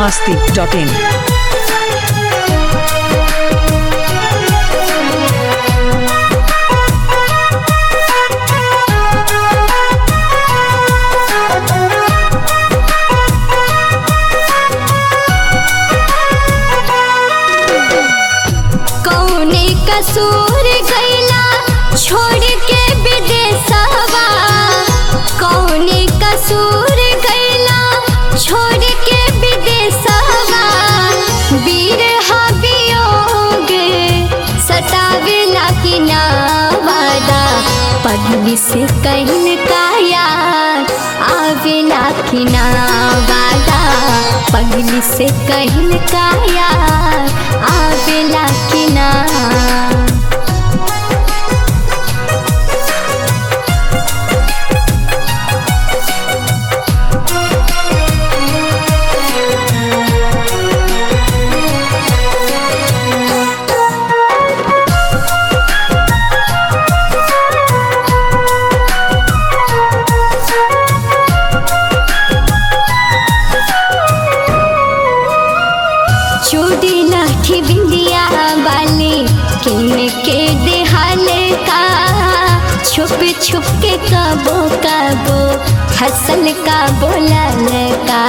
masti.in. कौने कसूर गैला छोड़ के विदेशवा कौने कसूर गैला छोड़ के विदेशवा वीर वियोग सतावेला कि ना वादा पगली से कहल का यार आवेला कि ना वादा पगली से कहल का यार आवेला कि ना चूड़ी लाठी बिंदिया वाली किन के देहाल का छुप छुप के कबो कबो हसल का बोलल का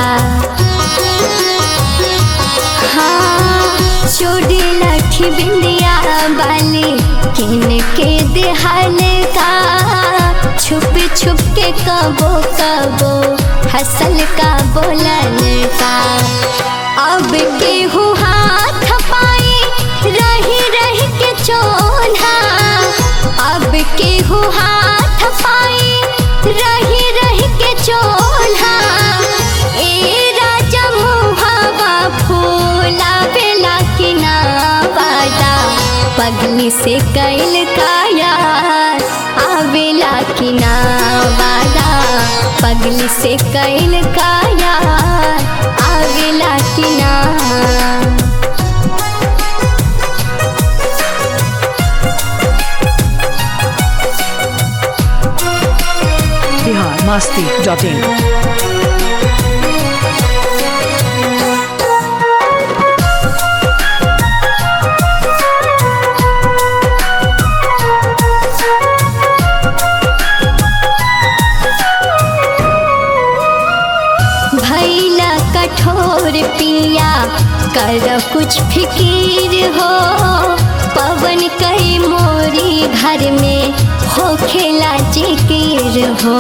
हाँ चूड़ी लाठी बिंदिया वाली किन के देहाल का छुप छुप के कबो कबो हसल का बोलल का अब केहू हाथ पाए रही रही के चोला अब केहू हाथ पाए रही रही के चोला ए राजा मुहावा फूला बेला कि ना वादा पगली से कैल का यार आवेला कि ना वादा पगली से कैल का यार आवेला कि ना Bihar masti.in. भैला कठोर पिया कर कुछ फिकीर हो पवन कई मोरी घर में हो खेला जिकिर हो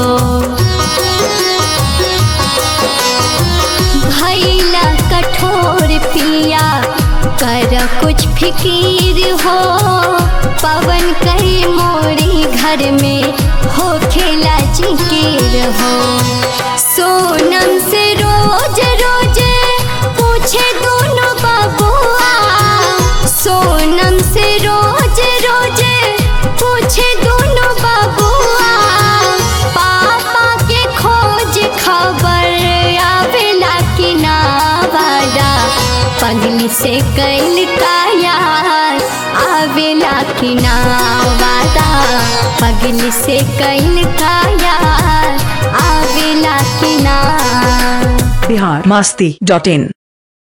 भैला कठोर पिया कर कुछ फिकीर हो पवन कई मोरी घर में हो खेला जिकिर हो सोनम से रोज रोज पूछे दोनों बबुआ सोनम से रोज रोज पूछे दोनों बबुआ पापा के खोज खबर आवेला कि ना वादा पगली से कैल का यार आवेला कि ना वादा पगली से कैल का यार आवेला कि ना Bihar masti.in.